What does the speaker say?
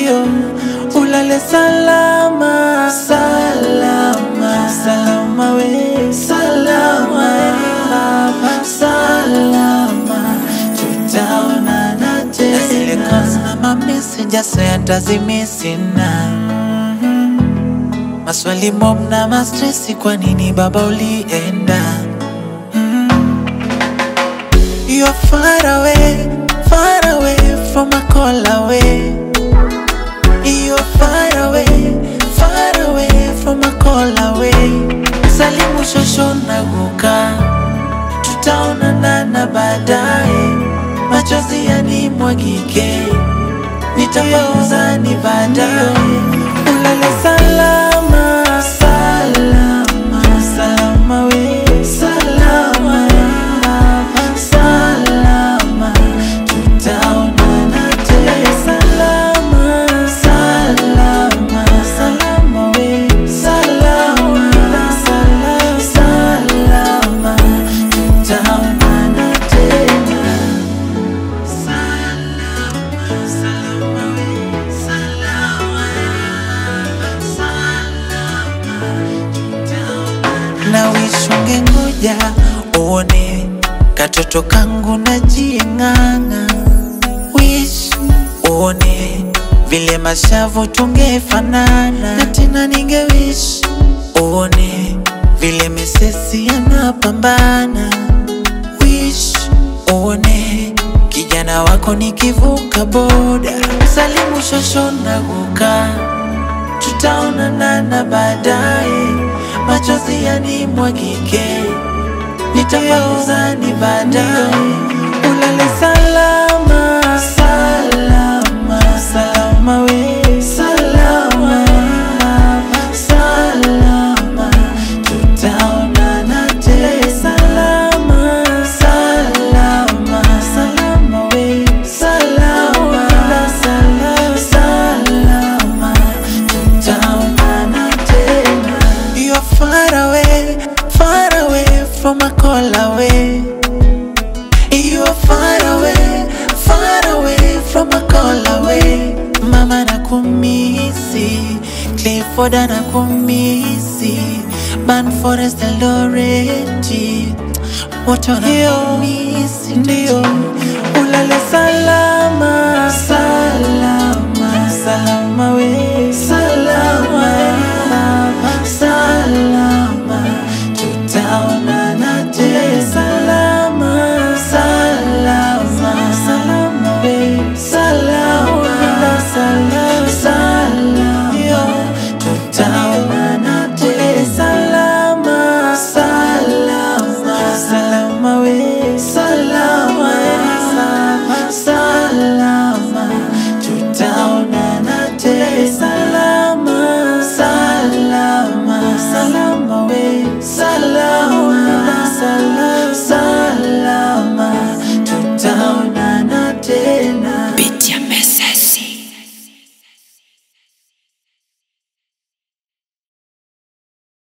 ndio ulale salama salama salama we salama we salama tutaonana tena zile calls na mameseja sayantazimesina maswali mob na mastresi kwa nini baba ulienda You're far away, far away from a call away. You're far away, far away from a call away. Salimu shosho na guka, tutaonana na baadaye. Machozi yanimwagike, nitapauza ni baadaye. Ulale salama, salama, salama we, salama salama, tutaonana tena. Salama, salama, salama we, salama, salama, salama, tutaonana tena. Salama, salama we, salama, salama, tutaonana. Na wishunge ngoja uone katoto kangu najieng'ang'a, wish uone vile mashavu tungefanana, na tena ninge wish uone vile misesi yanapambana, wish uone kijana wako nikivuka boda, salimu shosho na guka tutaonana na baadaye, machozi yanimwagike nitapauza ni baadaye. Ulale salama, salama, salama we, salama, salama, tutaonana tena. Salama, salama, salama we, salama, salama, salama, tutaonana tena. You're far away, far away from a call away. You are far away, far away from a call away. Mama nakumisi, Clifford nakumisi, Ban Forest Eloreti, wote wanakumisi. Ndio ulale salama, salama, salama we,